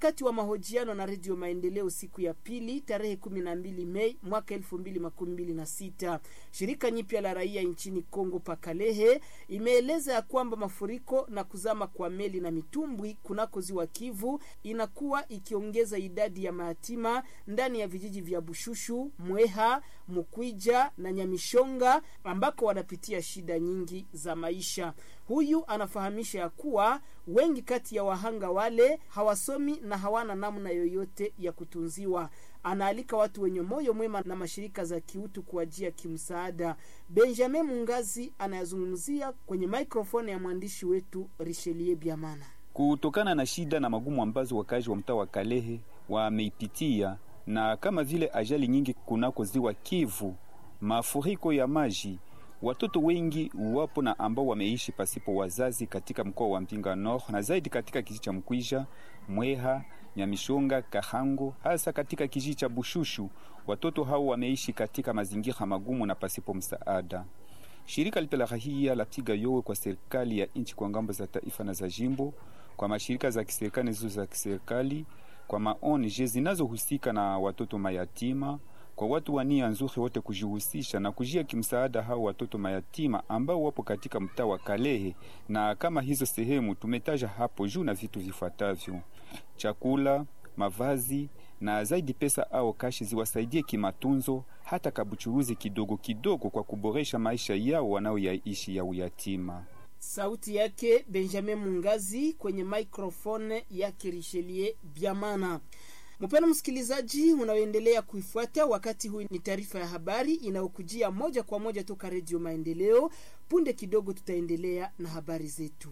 Wakati wa mahojiano na Redio Maendeleo siku ya pili tarehe 12 Mei mwaka 2026, shirika nyipya la raia nchini Kongo Pakalehe imeeleza ya kwamba mafuriko na kuzama kwa meli na mitumbwi kunako ziwa Kivu inakuwa ikiongeza idadi ya mayatima ndani ya vijiji vya Bushushu, Mweha, Mukwija na Nyamishonga ambako wanapitia shida nyingi za maisha. Huyu anafahamisha ya kuwa wengi kati ya wahanga wale hawasomi na hawana namna yoyote ya kutunziwa. Anaalika watu wenye moyo mwema na mashirika za kiutu kuajia kimsaada. Benjamin Mungazi anayazungumzia kwenye maikrofoni ya mwandishi wetu Richelieu Biamana. Kutokana na shida na magumu ambazo wakazi wa mtaa wa Kalehe wameipitia na kama vile ajali nyingi kunako ziwa Kivu, mafuriko ya maji watoto wengi wapo na ambao wameishi pasipo wazazi katika mkoa wa Mpinga Nord na zaidi katika kijiji cha Mkwisha, Mweha, Nyamishonga, Kahango, hasa katika kijiji cha Bushushu. Watoto hao wameishi katika mazingira magumu na pasipo msaada. Shirika lipe la rahia lapiga yowe kwa serikali ya nchi kwa ngambo za taifa na za jimbo, kwa mashirika za kiserikali zizo za kiserikali, kwa maONG zinazohusika na watoto mayatima kwa watu wa nia nzuri wote kujihusisha na kujia kimsaada hao watoto mayatima ambao wapo katika mtaa wa Kalehe, na kama hizo sehemu tumetaja hapo juu, na vitu vifuatavyo: chakula, mavazi na zaidi pesa au kashi ziwasaidie kimatunzo, hata kabuchuruzi kidogo kidogo, kwa kuboresha maisha yao wanaoyaishi ya uyatima. Sauti yake Benjamin Mungazi kwenye microphone yake Richelieu Biamana. Mpendwa msikilizaji, unaoendelea kuifuata wakati huu, ni taarifa ya habari inayokujia moja kwa moja toka Redio Maendeleo. Punde kidogo tutaendelea na habari zetu.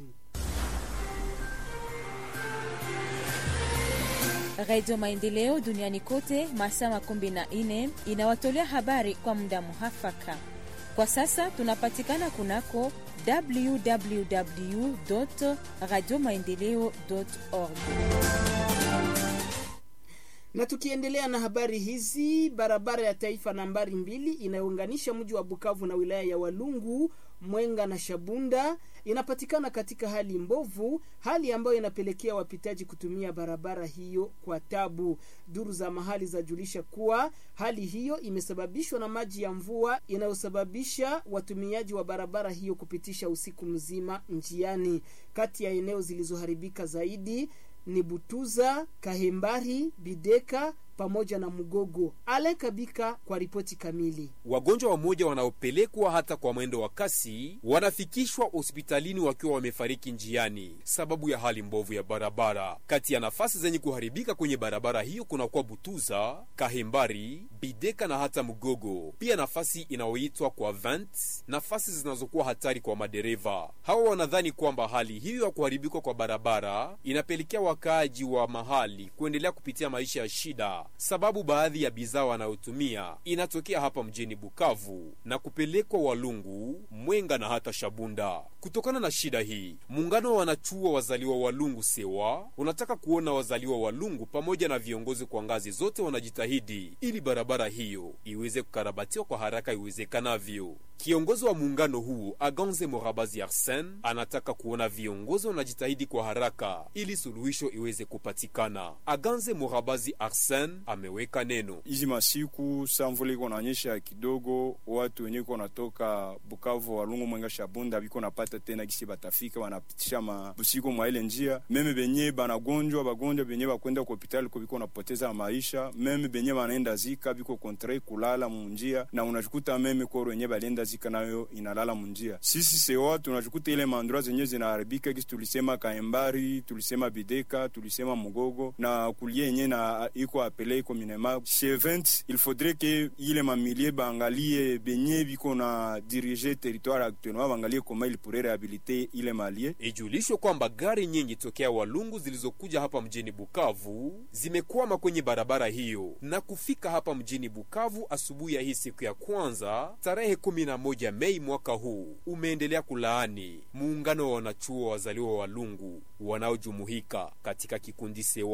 Redio Maendeleo duniani kote masaa makumi na nne inawatolea habari kwa muda muhafaka. Kwa sasa tunapatikana kunako www radio maendeleo org na tukiendelea na habari hizi, barabara ya taifa nambari mbili inayounganisha mji wa Bukavu na wilaya ya Walungu, Mwenga na Shabunda inapatikana katika hali mbovu, hali ambayo inapelekea wapitaji kutumia barabara hiyo kwa tabu. Duru za mahali zajulisha kuwa hali hiyo imesababishwa na maji ya mvua inayosababisha watumiaji wa barabara hiyo kupitisha usiku mzima njiani. Kati ya eneo zilizoharibika zaidi ni Butuza, Kahembari, Bideka pamoja na Mugogo. Ale Kabika kwa ripoti kamili. Wagonjwa wamoja wanaopelekwa hata kwa mwendo wa kasi wanafikishwa hospitalini wakiwa wamefariki njiani sababu ya hali mbovu ya barabara. Kati ya nafasi zenye kuharibika kwenye barabara hiyo kunakuwa Butuza, Kahembari, Bideka na hata Mugogo, pia nafasi inayoitwa kwa Vent, nafasi zinazokuwa hatari kwa madereva. Hawa wanadhani kwamba hali hiyo ya kuharibika kwa barabara inapelekea wakaaji wa mahali kuendelea kupitia maisha ya shida sababu baadhi ya bidhaa wanayotumia inatokea hapa mjini Bukavu na kupelekwa Walungu, Mwenga na hata Shabunda. Kutokana na shida hii, muungano wa wanachuo wazaliwa Walungu sewa unataka kuona wazaliwa Walungu pamoja na viongozi kwa ngazi zote wanajitahidi ili barabara hiyo iweze kukarabatiwa kwa haraka iwezekanavyo. Kiongozi wa muungano huu Aganze Morabazi Arsen anataka kuona viongozi wanajitahidi kwa haraka ili suluhisho iweze kupatikana. Aganze Morabazi Arsen ameweka neno hizi masiku samvula iko naonyesha kidogo, watu wenye iko natoka Bukavu, Walungu, Mwenga, Shabunda biko napata tena gisi batafika wanapitisha mabusiku mwa ile njia. Meme benye banagonjwa bagonjwa benye bakwenda ku hospitali ko biko napoteza maisha, meme benye banaenda zika biko kontre kulala munjia, na unajukuta meme koro wenye balienda zika nayo inalala munjia. Sisi sewa tunajukuta ile mandroa zenye zinaharibika gisi tulisema Kaembari, tulisema Bideka, tulisema Mugogo na kulie yenye na iko apele iko minema chez 20 il faudrait que ile mamilie baangalie benye biko na dirige territoire actuellement baangalie koma il pourrait réhabiliter ile malie. Ijulishwe kwamba gari nyingi tokea Walungu zilizokuja hapa mjini Bukavu zimekwama kwenye barabara hiyo na kufika hapa mjini Bukavu asubuhi ya hii siku ya kwanza tarehe 11 Mei mwaka huu. Umeendelea kulaani muungano wa wanachuo wazaliwa Walungu wanaojumuika katika kikundi sewa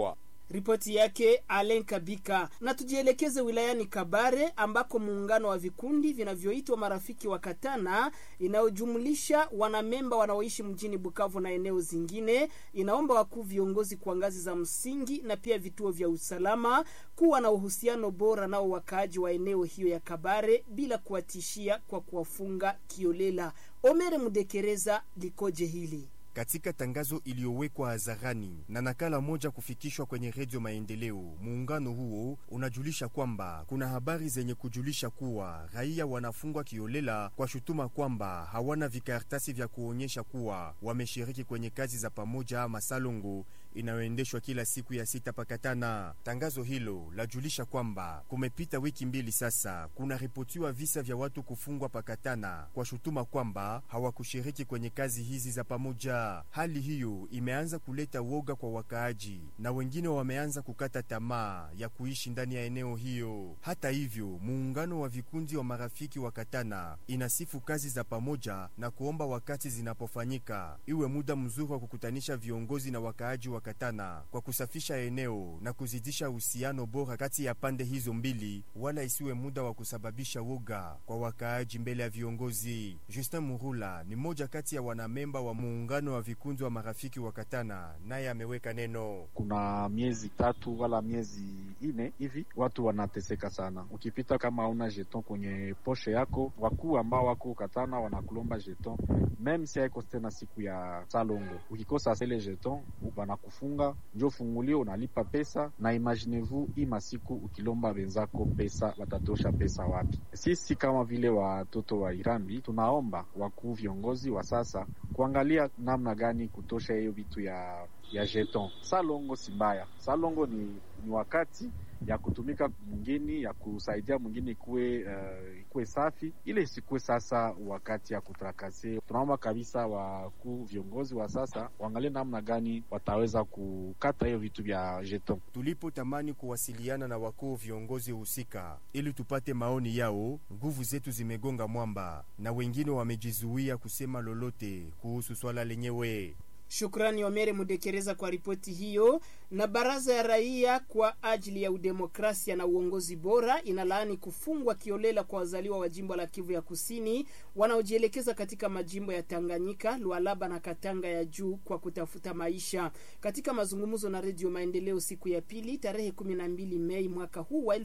Ripoti yake Alen Kabika. Na tujielekeze wilayani Kabare ambako muungano wa vikundi vinavyoitwa marafiki wa Katana inayojumlisha wanamemba wanaoishi mjini Bukavu na eneo zingine inaomba wakuu viongozi kwa ngazi za msingi na pia vituo vya usalama kuwa na uhusiano bora nao wakaaji wa eneo hiyo ya Kabare bila kuwatishia kwa kuwafunga kiolela. Omere Mudekereza likoje hili? Katika tangazo iliyowekwa hadharani na nakala moja kufikishwa kwenye redio Maendeleo, muungano huo unajulisha kwamba kuna habari zenye kujulisha kuwa raia wanafungwa kiolela kwa shutuma kwamba hawana vikaratasi vya kuonyesha kuwa wameshiriki kwenye kazi za pamoja ama salongo inayoendeshwa kila siku ya sita pakatana. Tangazo hilo lajulisha kwamba kumepita wiki mbili sasa, kuna ripotiwa visa vya watu kufungwa pakatana kwa shutuma kwamba hawakushiriki kwenye kazi hizi za pamoja. Hali hiyo imeanza kuleta woga kwa wakaaji na wengine wameanza kukata tamaa ya kuishi ndani ya eneo hiyo. Hata hivyo, muungano wa vikundi wa marafiki wa Katana inasifu kazi za pamoja na kuomba wakati zinapofanyika iwe muda mzuri wa kukutanisha viongozi na wakaaji wa Katana kwa kusafisha eneo na kuzidisha uhusiano bora kati ya pande hizo mbili, wala isiwe muda wa kusababisha woga kwa wakaaji mbele ya viongozi. Justin Murula ni mmoja kati ya wanamemba wa muungano wa vikundi wa marafiki wa Katana, naye ameweka neno. Kuna miezi tatu wala miezi ine hivi watu wanateseka sana. Ukipita kama hauna jeton kwenye poshe yako, wakuu ambao wako Katana wanakulomba jeton meme si haiko tena siku ya salongo. Ukikosa ile jeton wanakufunga, njo fungulio unalipa pesa, na imaginez-vous hii masiku ukilomba wenzako pesa watatosha pesa wapi? Sisi kama vile watoto wa Irambi tunaomba wakuu viongozi wa sasa kuangalia namna gani kutosha hiyo vitu ya ya jeton. Salongo si mbaya, salongo ni, ni wakati ya kutumika mwingine ya kusaidia mwingine ikuwe uh, ikuwe safi, ile isikuwe sasa wakati ya kutrakase. Tunaomba kabisa wakuu viongozi wa sasa waangalie namna gani wataweza kukata hiyo vitu vya jeton. Tulipotamani kuwasiliana na wakuu viongozi husika ili tupate maoni yao, nguvu zetu zimegonga mwamba na wengine wamejizuia kusema lolote kuhusu swala lenyewe. Shukrani Omere Mudekereza kwa ripoti hiyo. Na baraza ya raia kwa ajili ya udemokrasia na uongozi bora inalaani kufungwa kiolela kwa wazaliwa wa jimbo la Kivu ya Kusini wanaojielekeza katika majimbo ya Tanganyika, Lualaba na Katanga ya juu kwa kutafuta maisha. Katika mazungumzo na Redio Maendeleo siku ya pili tarehe 12 Mei mwaka huu wa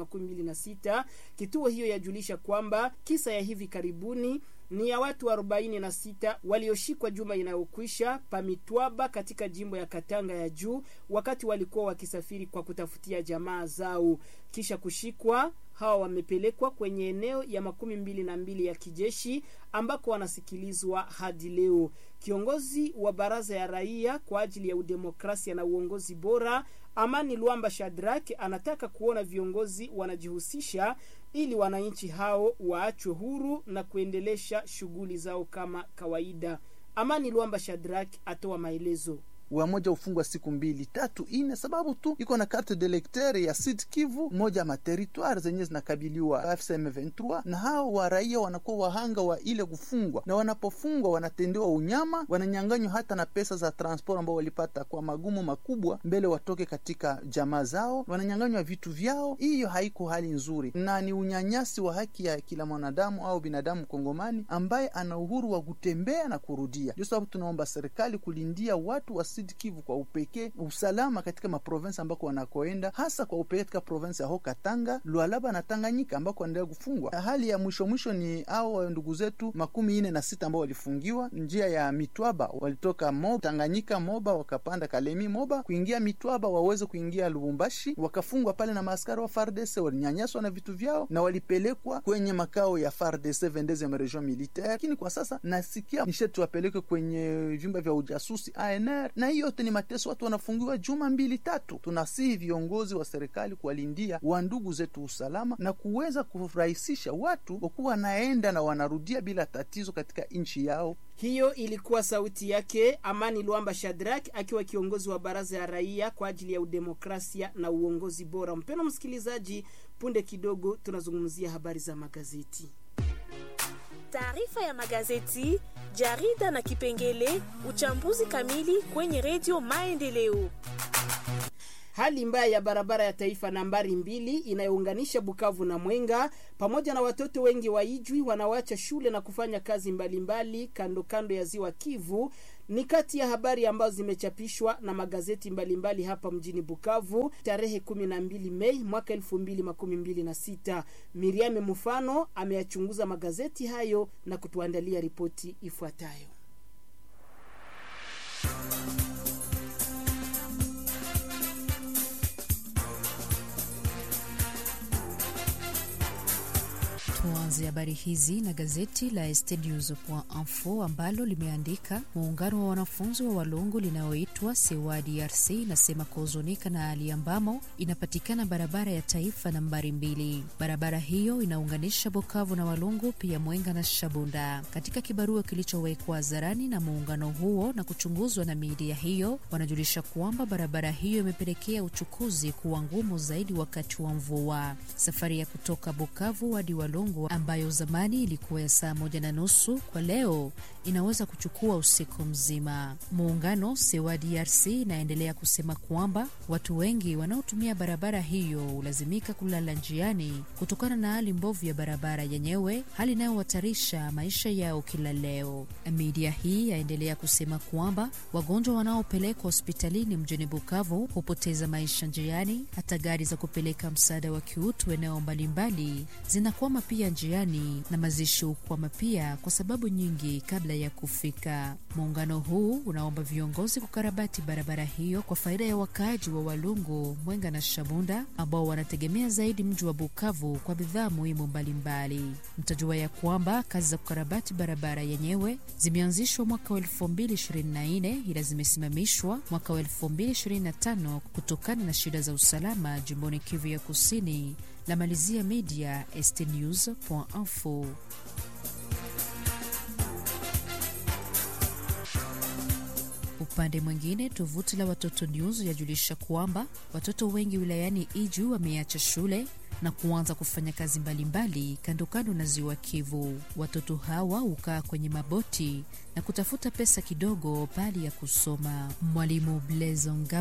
2026, kituo hiyo yajulisha kwamba kisa ya hivi karibuni ni ya watu 46 walioshikwa juma inayokwisha Pamitwaba katika jimbo ya Katanga ya juu wakati walikuwa wakisafiri kwa kutafutia jamaa zao. Kisha kushikwa hawa wamepelekwa kwenye eneo ya makumi mbili na mbili ya kijeshi ambako wanasikilizwa hadi leo. Kiongozi wa baraza ya raia kwa ajili ya udemokrasia na uongozi bora Amani Luamba Shadrack anataka kuona viongozi wanajihusisha ili wananchi hao waachwe huru na kuendelesha shughuli zao kama kawaida. Amani Luamba Shadrack atoa maelezo wamoja ufungwa siku mbili tatu ine, sababu tu iko na carte de lecteur ya Sud Kivu, moja ya materitoire zenye zinakabiliwa FCM 23 na hao wa raia wanakuwa wahanga wa ile kufungwa, na wanapofungwa wanatendewa unyama, wananyanganywa hata na pesa za transport ambao walipata kwa magumu makubwa mbele watoke katika jamaa zao, wananyanganywa vitu vyao. Hiyo haiko hali nzuri na ni unyanyasi wa haki ya kila mwanadamu au binadamu Kongomani ambaye ana uhuru wa kutembea na kurudia. Ndio sababu tunaomba serikali kulindia watu wa Sud Kivu kwa upekee usalama katika maprovensi ambako wanakoenda, hasa kwa upekee katika provensi ya ho Katanga, Lualaba na Tanganyika ambako wanaendelea kufungwa. Hali ya mwisho mwisho ni hao ndugu zetu makumi ine na sita ambao walifungiwa njia ya Mitwaba, walitoka Moba, Tanganyika Moba, wakapanda Kalemi Moba kuingia Mitwaba waweze kuingia Lubumbashi, wakafungwa pale na maaskari wa FARDC, walinyanyaswa na vitu vyao na walipelekwa kwenye makao ya FARDC vendeze region militaire. Lakini kwa sasa nasikia nisheti wapelekwe kwenye vyumba vya ujasusi ANR na hiyo yote ni mateso, watu wanafungiwa juma mbili tatu. Tunasihi viongozi wa serikali kuwalindia wa ndugu zetu usalama na kuweza kurahisisha watu wakuwa wanaenda na wanarudia bila tatizo katika nchi yao. Hiyo ilikuwa sauti yake Amani Luamba Shadrack akiwa kiongozi wa baraza ya raia kwa ajili ya udemokrasia na uongozi bora. Mpendwa msikilizaji, punde kidogo tunazungumzia habari za magazeti. Taarifa ya magazeti, jarida na kipengele uchambuzi kamili kwenye redio Maendeleo. hali mbaya ya barabara ya taifa nambari mbili inayounganisha Bukavu na Mwenga, pamoja na watoto wengi wa Ijwi wanaoacha shule na kufanya kazi mbalimbali mbali, kando kando ya ziwa Kivu ni kati ya habari ambazo zimechapishwa na magazeti mbalimbali mbali hapa mjini Bukavu tarehe 12 Mei mwaka 2026. Miriam Mufano ameyachunguza magazeti hayo na kutuandalia ripoti ifuatayo. Tuanze habari hizi na gazeti la estnews.info ambalo limeandika muungano wa wanafunzi wa Walungu linaloitwa Sewa DRC inasema kuhuzunika na hali ambamo inapatikana barabara ya taifa nambari mbili. Barabara hiyo inaunganisha Bukavu na Walungu, pia Mwenga na Shabunda. Katika kibarua kilichowekwa hadharani na muungano huo na kuchunguzwa na midia hiyo, wanajulisha kwamba barabara hiyo imepelekea uchukuzi kuwa ngumu zaidi wakati wa mvua. Safari ya kutoka Bukavu hadi Walungu ambayo zamani ilikuwa ya saa moja na nusu kwa leo inaweza kuchukua usiku mzima. Muungano Sewa DRC inaendelea kusema kwamba watu wengi wanaotumia barabara hiyo hulazimika kulala njiani kutokana na hali mbovu ya barabara yenyewe, hali inayohatarisha maisha yao kila leo. Media hii yaendelea kusema kwamba wagonjwa wanaopelekwa hospitalini mjini Bukavu hupoteza maisha njiani. Hata gari za kupeleka msaada wa kiutu eneo mbalimbali zinakwama pia njiani na mazishi hukwama pia kwa sababu nyingi kabla ya kufika. Muungano huu unaomba viongozi kukarabati barabara hiyo kwa faida ya wakaaji wa Walungu, Mwenga na Shabunda ambao wanategemea zaidi mji wa Bukavu kwa bidhaa muhimu mbalimbali. Mtajua ya kwamba kazi za kukarabati barabara yenyewe zimeanzishwa mwaka wa 2024 ila zimesimamishwa mwaka wa 2025 kutokana na shida za usalama jimboni Kivu ya Kusini. La malizia media estnews.info. Upande mwingine, tovuti la Watoto News yajulisha kwamba watoto wengi wilayani Iju wameacha shule na kuanza kufanya kazi mbalimbali kando kando na ziwa Kivu. Watoto hawa hukaa kwenye maboti na kutafuta pesa kidogo bali ya kusoma. Mwalimu Blezonga